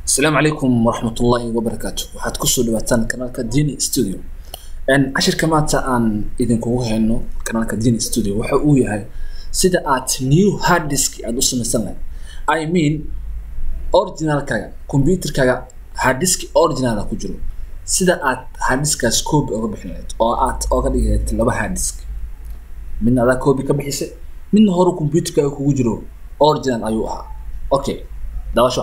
asalaamu calaykum waraxmatullaahi wabarakaatu waxaad kusoo dhawaataan kanaalka dini studio cashirka maanta aan idinkugu hayno kanaalka dini studio waxa uu yahay sida aad new hard disk aad u samaysan lahayd i mean originalkaaga computerkaaga hard disk originala ku jiro sida aad hard diskaas copy oga bixin lahayd oo aad oga dhigi lahayd laba hard disk midna adaa copy ka bixisay midna hore computerkaaga kugu jiro original ayuu ahaa okay dabasho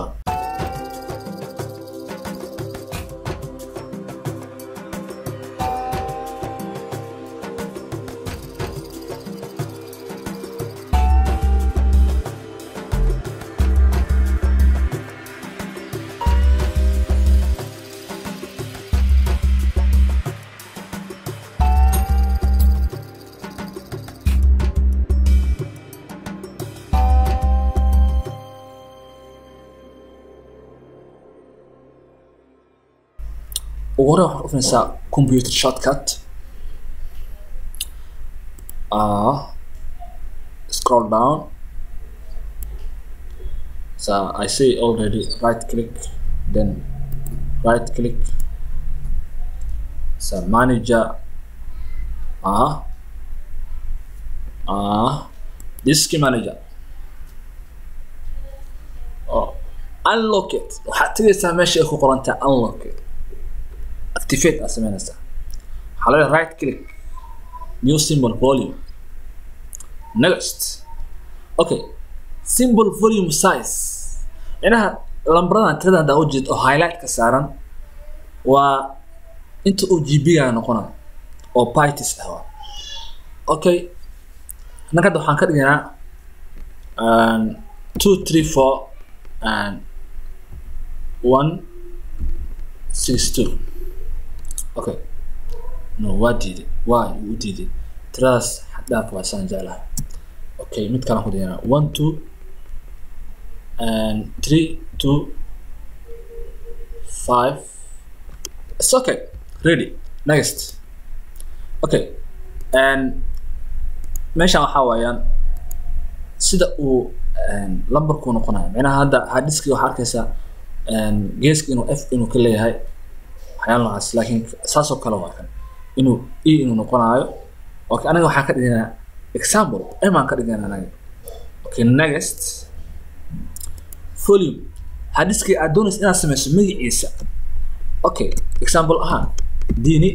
ugu hore waxaad ufinaysaa computer shortcut uh, scroll down so I say already right click then right click so manager uh, uh, disk manager oh, unlock it waxaad tegaysaa meesha ay ku qorantahay unlock it activate aad sameynaysaa waxaa laga right click new symbol volume next okay symbol volume size inaha lambaradan tirada haddaa ujeed oo highlight ka saaran waa inta uu gb-ga noqonayo oo pytis ah waa okay annaga hadda waxaan ka dhigaynaa two three four and one six two okay no waa diiday waa u diiday tiradaas xaddhaaf waa saan jeclaha okay mid kalaan ku dayanaa one two and three two five it's okay ready next okay and meeshan waxaa waayaan sida uu lambarku noqonayo micnaha hadda hadiski waxaa arkaysaa geeska inuu f inuu ka leeyahay waxyaala noocaas laakiin saasoo kale waa kan inuu e inuu noqonaayo okay anaga waxaan ka dhiganaa example m aan ka dhiganaa anaga okay next volume hadiskii aad doonaysa inaad sameyso magaciisa okay example ahaan dini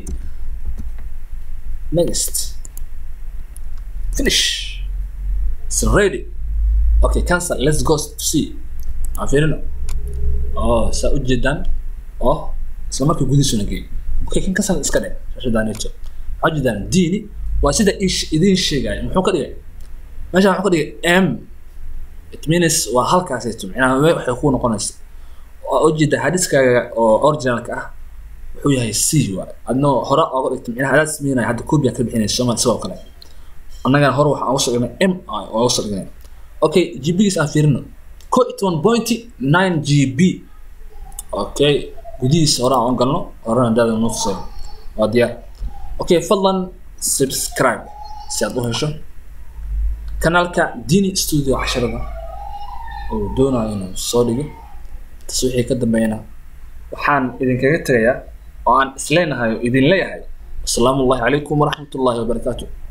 next finish it's ready okay cancel let's go to see aan fiirino oh saa ujeedaan oh isla markii gudihiisuna geey okay kan kasan iska dhe shashadaanito waxaa jeedaan diini waa sida idiin sheegaya muxuu ka dhigay meesha wuxuu ka dhigay m it means waa halkaasayto micnaha waxay ku noqonaysa waa ujeeda hadiskaaga oo originalka ah wuxuu yahay c waay adnoo hore ooga dhigto micnaha adaad sameynaya hadda copy ka bixinaysa soma isagoo kale annagana hore waxaan uga soo dhignay m ooga soo dhignay okay gb-giis aan fiirino ko it one point nine gb okay gudihiisa hore aan u galno horena daada noo tusay waa diyaar okay fadlan subscribe si aad u hesho kanaalka dini studio casharada oo doonayo inuu soo dhigo tas wixii ka dambeeyana waxaan idinkaga tegayaa oo aan isleenahay oo idin leeyahay asalaamu allahi calaykum waraxmat ullahi wabarakaatu